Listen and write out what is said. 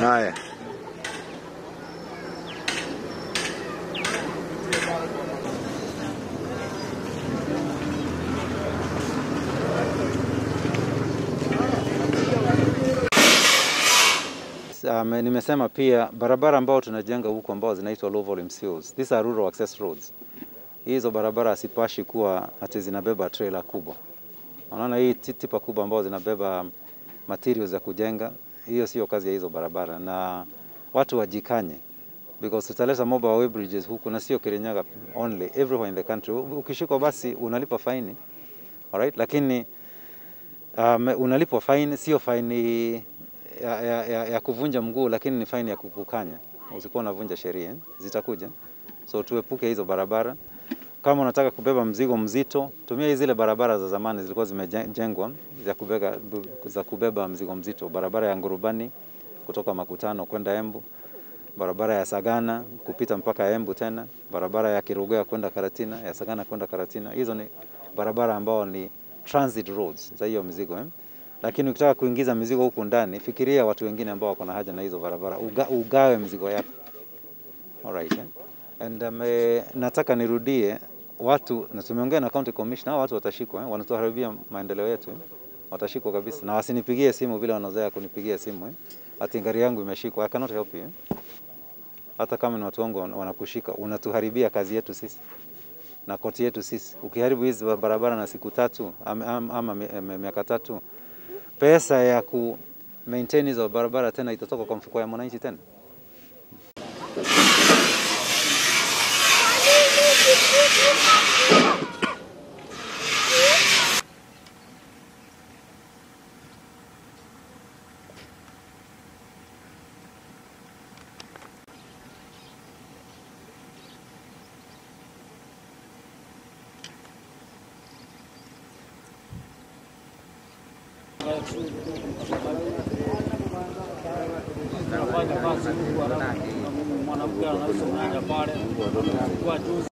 Haya, Um, nimesema pia barabara ambao tunajenga huku ambao zinaitwa low volume COs. These are rural access roads. Hizo barabara asipashi kuwa ati zinabeba trailer kubwa. Unaona hii ti- tipa kubwa ambao zinabeba materials za kujenga, hiyo sio kazi ya hizo barabara, na watu wajikanye because tutaleta mobile way bridges huku na sio Kirinyaga only, everywhere in the country. U- Ukishikwa basi unalipa faini, alright, lakini um, unalipwa faini, sio faini ya, ya, ya, ya kuvunja mguu, lakini ni faini ya kukukanya. Usikuwa unavunja sheria, zitakuja. So tuepuke hizo barabara. Kama unataka kubeba mzigo mzito, tumia zile barabara za zamani zilikuwa zimejengwa za kubeba, za kubeba mzigo mzito. Barabara ya Ngurubani kutoka Makutano kwenda Embu, barabara ya Sagana kupita mpaka Embu tena, barabara ya Kirugea kwenda Karatina, ya Sagana kwenda Karatina. Hizo ni barabara ambao ni transit roads za hiyo mizigo eh? Lakini ukitaka kuingiza mizigo huku ndani, fikiria watu wengine ambao wako na haja na hizo barabara, uga, ugawe mizigo yako. Alright, eh? And um, eh, nataka nirudie watu na tumeongea na county commissioner, hao watu watashikwa eh? Wanatuharibia maendeleo yetu eh? Watashikwa kabisa, na wasinipigie simu vile wanazoea kunipigia simu eh? Ati gari yangu imeshikwa. I cannot help you eh? Hata kama ni watu wangu wan- wanakushika, unatuharibia kazi yetu sisi na koti yetu sisi. Ukiharibu hizi barabara na siku tatu ama, ama, ama mi- mi- miaka tatu, pesa ya ku maintain hizo barabara tena itatoka kwa mfuko ya mwananchi tena. Anafanya kazi huku, alafu mwanamke anauza nyanya pale kwa juzi